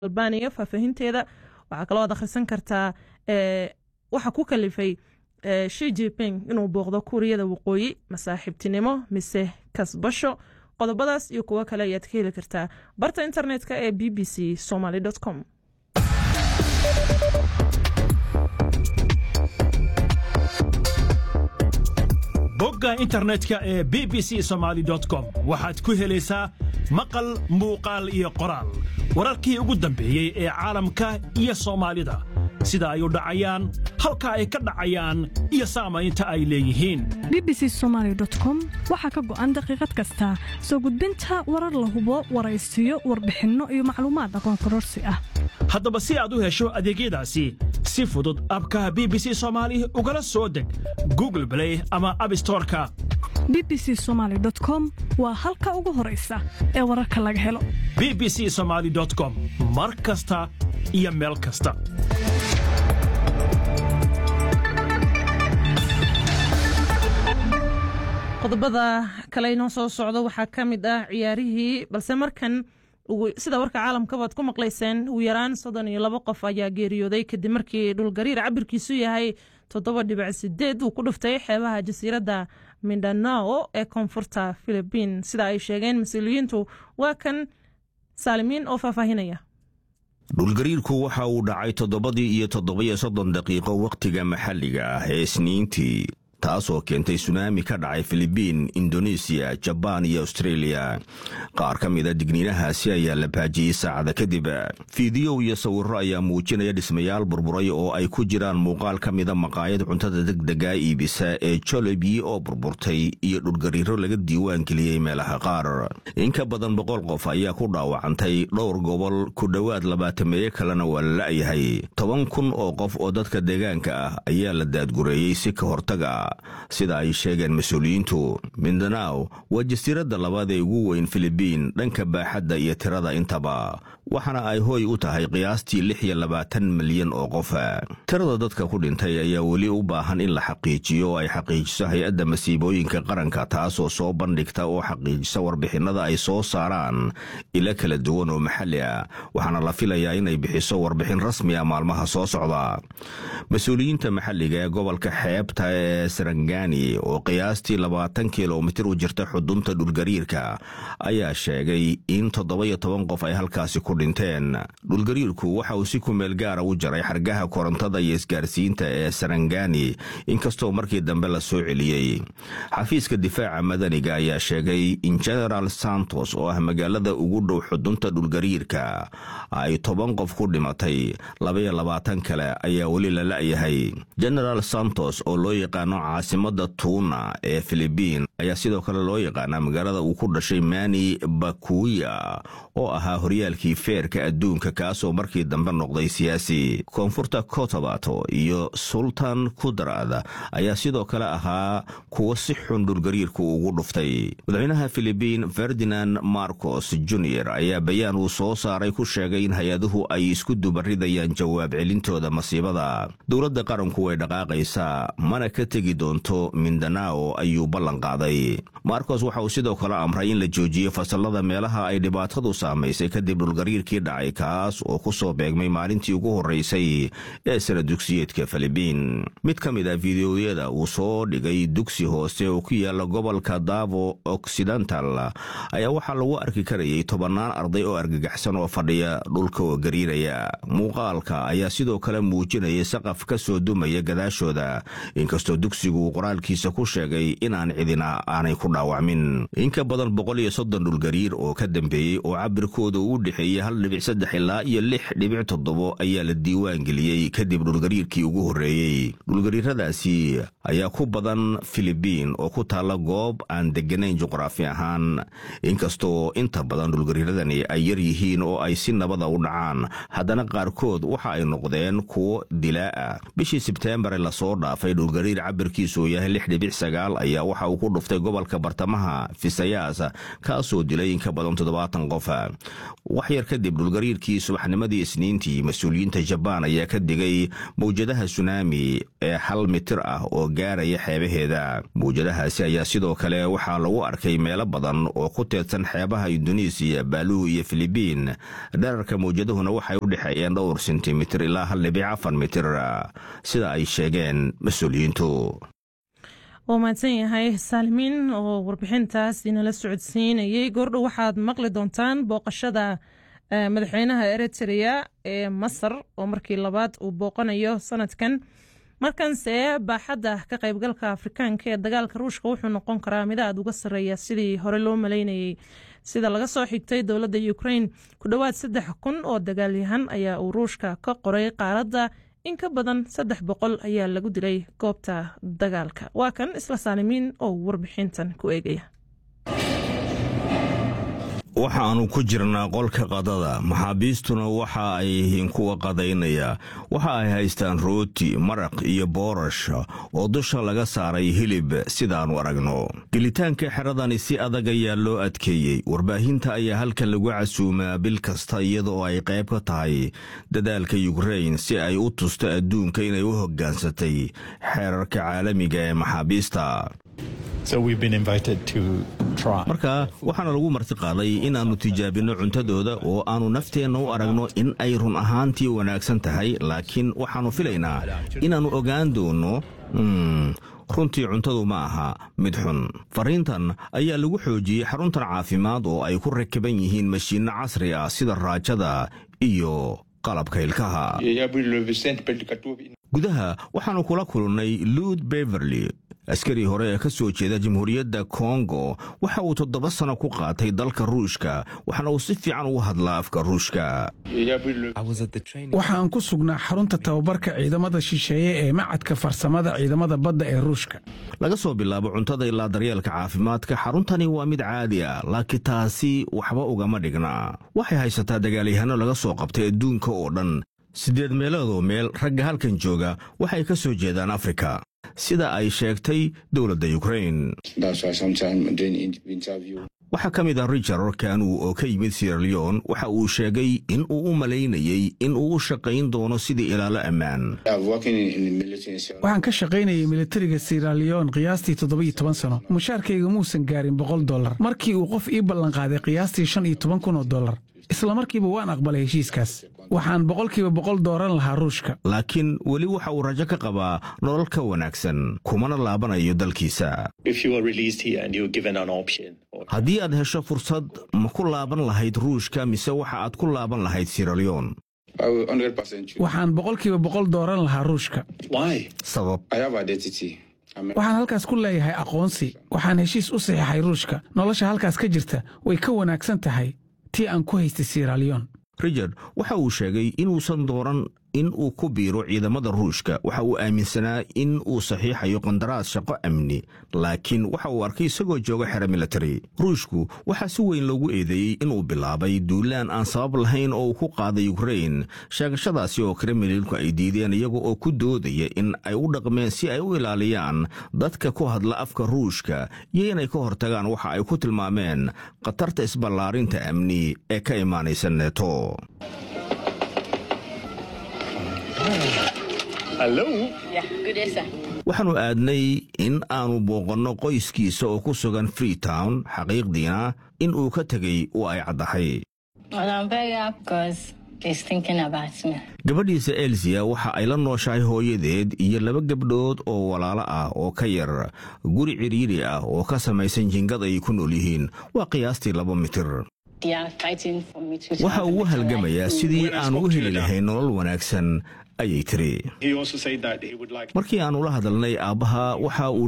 albaniya faahfaahinteeda waxaa kaloo ad akhrisan kartaa waxa ku kalifay shi jiping inuu booqdo kuuriyada waqooyi masaaxiibtinimo mise kasbasho qodobadaas iyo kuwo kale ayaad ka heli kartaa barta internetka ee b b c somaly com bogga internetka ee b b c somaly com waxaad ku helaysaa maqal muuqaal iyo qoraal wararkii ugu dambeeyey ee caalamka iyo soomaalida sida ay u dhacayaan halka ay ka dhacayaan iyo saamaynta ay leeyihiin b b c somaly com waxaa ka go'an daqiiqad kasta soo gudbinta warar la hubo waraysiyo warbixinno iyo macluumaad aqoon kororsi ah haddaba si aad u hesho adeegyadaasi si fudud abkaha b b c somaali ugala soo deg google blay ama abstoreka b b c somaly com waa halka ugu horaysa ee wararka laga helo b b c somaly com mar kasta iyo meel kasta qodobada kale inoo soo socdo waxaa ka mid ah ciyaarihii balse markan sida warka caalamkabaad ku maqlayseen ugu yaraan soddon iyo labo qof ayaa geeriyooday kadib markii dhulgariir cabirkiisu yahay toddoba dhibic sideed uu ku dhuftay xeebaha jasiiradda mindanao ee koonfurta filibiin sida ay sheegeen mas-uuliyiintu waa kan saalimiin oo faahfaahinaya dhulgariirku waxa uu dhacay toddobadii iyo toddobiyo soddon daqiiqo wakhtiga maxalliga ah ee isniintii taasoo keentay sunaami ka dhacay filibiin indonesiya jabaan iyo austreeliya qaar ka mida digniinahaasi ayaa la baajiyey saacada kadib fiidiyow iyo sawirro ayaa muujinaya dhismayaal burburay oo ay ku jiraan muuqaal ka mida maqaayad cuntada degdega iibisa ee jolobi oo burburtay iyo dhulgariiro laga diiwaan geliyey meelaha qaar in ka badan boqol qof ayaa ku dhaawacantay dhowr gobol ku dhowaad labaatameeye kalena waa la la'yahay toban kun oo qof oo dadka deegaanka ah ayaa la daadgureeyey si ka hortaga sida ay sheegeen mas-uuliyiintu mindanao waa jasiiradda labaad ee ugu weyn filibiin dhanka baaxadda iyo tirada intaba waxaana ay hooy u tahay qiyaastii lix iyo labaatan milyan oo qof tirada dadka ku dhintay ayaa weli u baahan in la xaqiijiyo oo ay xaqiijiso hay-adda masiibooyinka qaranka taasoo soo bandhigta oo xaqiijisa warbixinnada ay soo saaraan ilo kala duwan oo maxalli ah waxaana la filayaa inay bixiso warbixin rasmi ah maalmaha soo socda mas-uuliyiinta maxalliga ee gobolka xeebta ee sarangani oo qiyaastii labaatan kilomitir u jirta xudunta dhulgariirka ayaa sheegay in toddoba-iyo toban qof ay halkaasi ku dhinteen dhulgariirku waxa uu si kumeel gaara u jaray xargaha korontada iyo isgaarsiinta ee sarangani inkastoo markii dambe la soo celiyey xafiiska difaaca madaniga ayaa sheegay in genaraal santos oo ah magaalada ugu dhow xudunta dhulgariirka ay toban qof ku dhimatay labaiyo labaatan kale ayaa weli la la'yahay genaraal santos oo loo yaqaano caasimada tuuna ee filibiin ayaa sidoo kale loo yaqaanaa magaalada uu ku dhashay mani bakuya oo ahaa horyaalkii feerka adduunka kaasoo markii dambe noqday siyaasi koonfurta kotobato iyo sultan kudrad ayaa sidoo kale ahaa kuwo si xun dhulgariirku ugu dhuftay madaxweynaha filibiin ferdinand marcos junior ayaa bayaan uu soo saaray ku sheegay in hay-aduhu ay isku dubaridayaan jawaab celintooda masiibada dowladda qaranku way dhaqaaqaysaa mana ka tegi doonto mindanao ayuu ballan qaaday marcos waxa uu sidoo kale amray in la joojiyo fasallada meelaha ay dhibaatadu saamaysay kadib dhulgariirkii dhacay kaas oo ku soo beegmay maalintii ugu horraysay ee sana dugsiyeedka filibiin mid ka mid ah fideoyada uu soo dhigay dugsi hoose oo ku yaala gobolka davo occidental ayaa waxaa lagu arki karayay tobannaan arday oo argagaxsan oo fadhiya dhulka oo gariiraya muuqaalka ayaa sidoo kale muujinayay saqaf ka soo dumaya gadaashooda inkastoo dugsigu uu qoraalkiisa ku sheegay inaan cidina aanay ku dhaawacmin in ka badan boqol iyo soddon dhulgariir oo ka dambeeyey oo cabirkooda uu u dhexeeyey hal dhibic saddex ilaa iyo lix dhibic toddobo ayaa la diiwaan geliyey kadib dhulgariirkii ugu horreeyey dhulgariiradaasi ayaa ku badan filibiin oo ku taalla goob aan degganayn juqraafi ahaan inkastoo inta badan dhulgariiradani ay yar yihiin oo ay si nabada u dhacaan haddana qaarkood waxa ay noqdeen kuwo dilaa ah bishii sebteembar lasoo dhaafay dhulgariir cabirkiisu yahay lix dhibic sagaal ayaa waxa uu ku dhuftay gobolka bartamaha fisayas kaasoo dilay in ka badan toddobaatan qof waxyar kadib dhulgariirkii subaxnimadii isniintii mas-uuliyiinta jabaan ayaa ka digay mawjadaha sunaami ee hal mitir ah oo gaaraya xeebaheeda mawjadahaasi ayaa sidoo kale waxaa lagu arkay meelo badan oo ku teedsan xeebaha induneisiya baaluhu iyo filibiin dherarka mawjadahuna waxay u dhexeeyeen dhowr sentimitir ilaa hal dhibic afar mitir sida ay sheegeen mas-uuliyiintu waa mahadsan yahay saalimiin oo warbixintaas inala socodsiinayay goordhow waxaad maqli doontaan booqashada madaxweynaha eritrea ee masar oo markii labaad uu booqanayo sanadkan markanse baaxadda ka qaybgalka afrikaanka ee dagaalka ruushka wuxuu noqon karaa mid aad uga sarreeya sidii hore loo maleynayay sida laga soo xigtay dowladda ukrain ku dhowaad saddex kun oo dagaalyahan ayaa uu ruushka ka qoray qaaradda in ka badan saddex boqol ayaa lagu dilay goobta dagaalka waa kan isla saalimiin oo warbixintan ku eegaya waxaannu ku jirnaa qolka qadada maxaabiistuna waxa ay yihiin kuwa qadaynaya waxa ay haystaan rooti maraq iyo boorash oo dusha laga saaray hilib sidaannu aragno gelitaanka xeradani si adag ayaa loo adkeeyey warbaahinta ayaa halkan lagu casuumaa bil kasta iyadaoo ay qayb ka tahay dadaalka yukrain si ay u tusto adduunka inay u hoggaansatay xeerarka caalamiga ee maxaabiista marka waxaana lagu martiqaaday inaannu tijaabinno cuntadooda oo aannu nafteenna u aragno in ay run ahaantii wanaagsan tahay laakiin waxaannu filaynaa inaannu ogaan doonno runtii cuntadu ma aha mid xun fariintan ayaa lagu xoojiyey xaruntan caafimaad oo ay ku rakiban yihiin mashiinno casri ah sida raajada iyo qalabka ilkaha gudaha waxaannu kula kulannay luud beverly askarii hore ee ka soo jeeda jamhuuriyadda kongo waxa uu toddoba sano ku qaatay dalka ruushka waxaana uu si fiican ugu hadlaa afka ruushka waxaan ku sugnaa xarunta tababarka ciidamada shisheeye ee macadka farsamada ciidamada badda ee ruushka laga soo bilaabo cuntada ilaa daryeelka caafimaadka xaruntani waa mid caadi ah laakiin taasi waxba ugama dhigna waxay haysataa dagaalyahanno laga soo qabtay adduunka oo dhan siddeed meeloodoo meel ragga halkan jooga waxay ka soo jeedaan afrika sida ay sheegtay dowladda yukrain waxaa ka mid ah richard kanu oo ka yimid sierleon waxa uu sheegay in uu u malaynayey in uu u shaqayn doono sidii ilaalo ammaan waxaan ka shaqaynayay militariga siraleon qiyaastii toddobiyo toban sano mushaarkayga muusan gaarin boqol dollar markii uu qof ii ballanqaaday qiyaastii shan iyo toban kun oo dollar isla markiiba waan aqbalay heshiiskaas waxaan boqolkiiba boqol dooran lahaa ruushka laakiin weli waxa uu rajo ka qabaa nolol ka wanaagsan kumana laabanayo dalkiisa haddii aad hesho fursad ma ku laaban lahayd ruushka mise waxa aad ku laaban lahayd siraleon waxaan boqolkiiba boqol dooran lahaa ruushka sabab waxaan halkaas ku leeyahay aqoonsi waxaan heshiis u saxiixay ruushka nolosha halkaas ka jirta way ka wanaagsan tahay tii aan ku haystay siraleon richard waxa uu sheegay inuusan dooran in uu ku biiro ciidamada ruushka waxa uu aaminsanaa in uu saxiixayo qandaraas shaqo amni laakiin waxa uu arkay isagoo jooga xero militari ruushku waxaa si weyn loogu eedeeyey inuu bilaabay duulaan aan sabab lahayn oo uu ku qaaday yukrain sheegashadaasi oo kremlinku ay diideen iyaga oo ku doodaya in ay u dhaqmeen si ay u ilaaliyaan dadka ku hadla afka ruushka iyo inay ka hortagaan waxa ay ku tilmaameen khatarta isballaarinta amni ee ka imaanaysa neeto waxaannu aadnay in aannu booqanno qoyskiisa oo ku sugan freetown xaqiiqdiina in uu ka tegey oo ay caddahay gabadhiisa elsiya waxa ay la nooshahay hooyadeed iyo laba gabdhood oo walaalo ah oo ka yar guri cidhiidhi ah oo ka samaysan jingad ay ku nool yihiin waa qiyaastii laba mitir waxa uu u halgamayaa sidii aan u heli lahayn nolol wanaagsan ayay tiri markii aannu la hadalnay aabbaha waxa uu